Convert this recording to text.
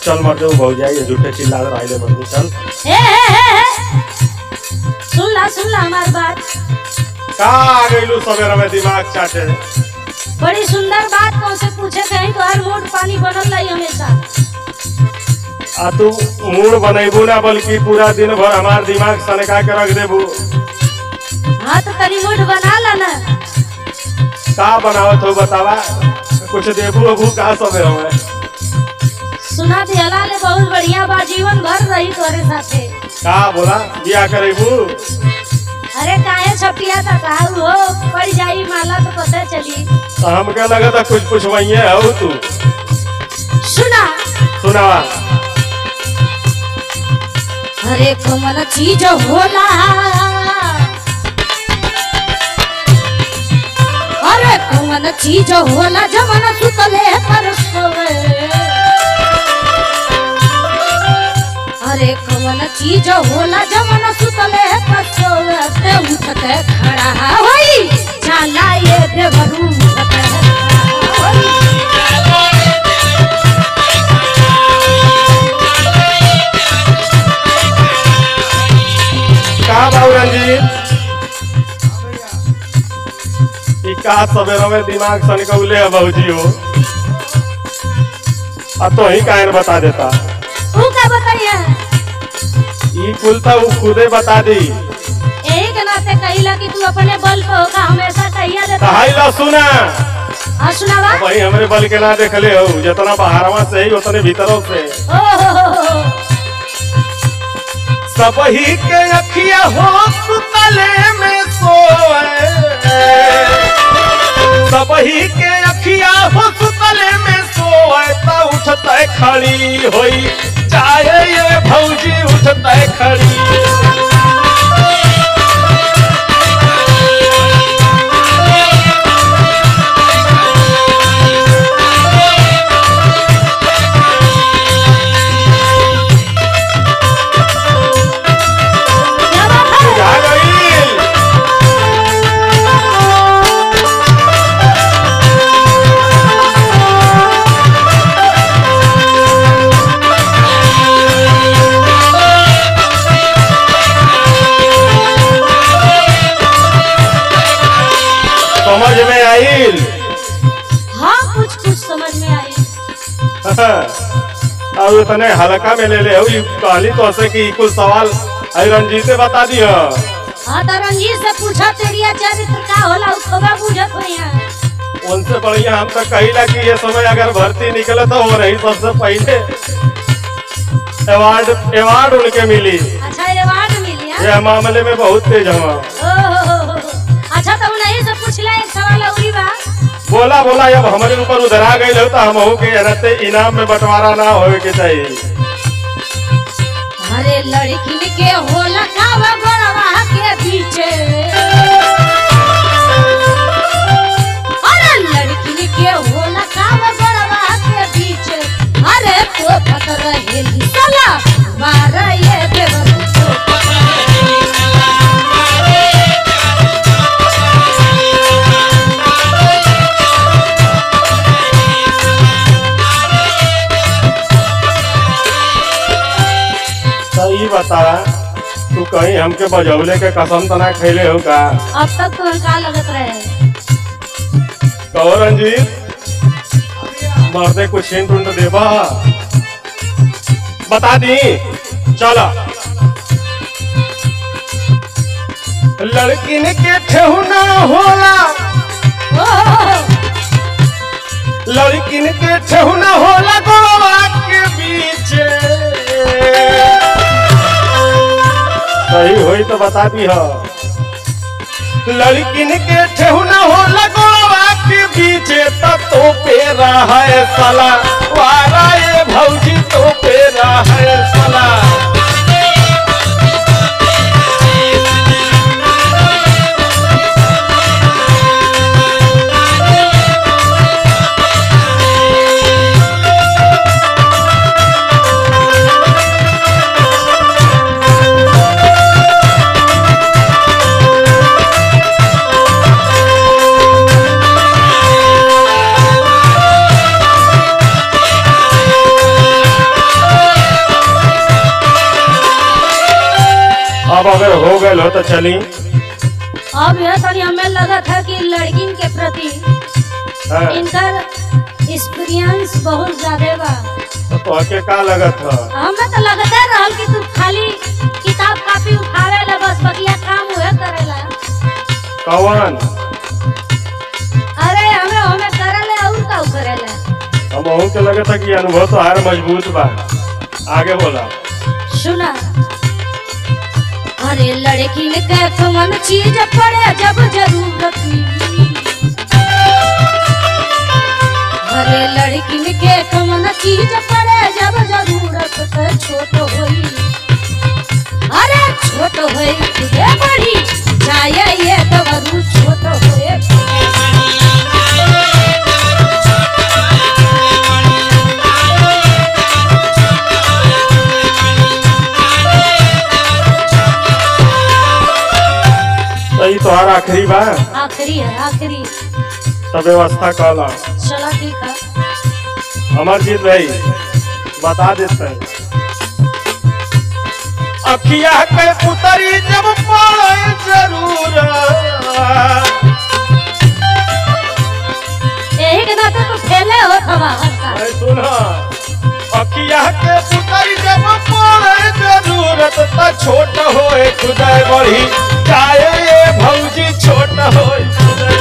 चल मर जाओ भौ जाए झूठे चिल्ला रहा है मंदिर चल ए, ए, ए, ए। सुन ला सुन ला हमारी बात का आ गइलू सवेरा में दिमाग चाटे बड़ी सुंदर बात कौन से पूछे कहीं तो हर मूड पानी बनल रही हमेशा आ तू मूड बनेबू ना बल्कि पूरा दिन भर हमार दिमाग सनका के रख देबू हाँ तो तनी मूड बना ला ना का बनावत हो बतावा कुछ देबू अबू का सवेरा में सुना दिहला ले बहुत बढ़िया बा जीवन भर रही तोरे साथे का बोला बिया करेबू अरे काहे छपिया था कहू हो पड़ जाई माला तो पता चली तो हमके लगा था कुछ पुछवाइए हो तू सुना सुनावा अरे कमल चीज होला अरे कमल चीज होला जमन सुतले पर सोवे अरे कमल चीज होला जमन सुतले पर सोवे ते उठते खड़ा होई चला ये देवरू उठते खड़ा होई का बाबू रंजीत ई का सवेरा में दिमाग सनकौले है बहुजी हो आ तो ही कायन बता देता तू का बताइए ई कुल तो ऊ खुदे बता दी यही के नाते कहिला कि तू अपने बल पे होगा हमेशा कहिया देता कहाई ला सुना हाँ सुनावा भाई हमरे बल के ना देखले हो जितना बाहरवा से ही उतने भीतरों से ओ हो हो हो हो। सब ही के अखिया हो सुतले में सोए सब ही के अखिया हो सुतले में सोए ता उठते खड़ी होई चाहे ये भौजी उठते खड़ी क्या बात है जा गई समझ में आइल हाँ कुछ कुछ समझ में आई अब इतने हल्का में ले ले हो ई कहली तो से कि ई कुछ सवाल आई रंजीते बता दियो हाँ तो रंजीत से पूछा तेरिया चरित्र का होला उसको बा बुझत हो यहाँ उनसे बढ़िया हम तो कहिला कि ये समय अगर भर्ती निकले तो हो रही सबसे पहले अवार्ड अवार्ड उनके मिली अच्छा अवार्ड मिली हाँ? ये मामले में बहुत तेज हम ओ हो हो हो हो। अच्छा तो उन्हीं से पूछ ले एक सवाल औरी बा बोला बोला जब हमारे ऊपर उधर आ गई हो तो हम हो के रहते इनाम में बंटवारा ना होवे के चाहिए अरे लड़की के होला का बा बड़वा के पीछे अरे लड़की के होला का बा बड़वा के पीछे अरे तो फत रहेली साला मारा ये देवर तो तो ये बता तू कहीं हमके बजौले के कसम तो ना खैले हो का अब तक तो का लगत रहे कहो रंजीत मर्दे कुछ हिंट उंट देबा बता दी चलो लड़किन के ठेहुना होला ओ हो हो हो। लड़किन के ठेहुना होला गोवा के बीच सही होई तो बता दी हो लड़किन के ठेहुना होला गोवा के बीच तब तो पे रहा है साला वारा ये भौजी तो पे रहा है साला अब अगर हो गए हो तो चली अब यह तनी हमें लगा था कि लड़किन के प्रति हाँ, इनकर एक्सपीरियंस बहुत ज्यादा बा तो तोहके का लगत ह हमें तो लगता रहल कि तू खाली किताब कॉपी उठावे ला बस बकिया काम उहे करेला कौन अरे हमें हमें करेले और का करेला हम अहू के लगे था कि अनुभव तो हार मजबूत बा आगे बोला सुना अरे लड़की ने कह कौन चीज पड़े जब जरूरत मिली अरे लड़की ने के कौन चीज पड़े जब जरूरत तो छोट होई अरे छोट होई खुदे बड़ी चाहे ये दवरू छोट होए तो ई तोहार आखिरी बा आखिरी है आखिरी सब व्यवस्था कला चला ठीक है अमरजीत भाई बता देते हैं अखिया के उतरी जब पड़े जरूर यही के नाते तो फैले हो हवा हर साल सुना अखिया के उतरी जब पड़े जरूरत त छोट होए खुदाई बड़ी चाहे ये भौजी छोट होए खुदाई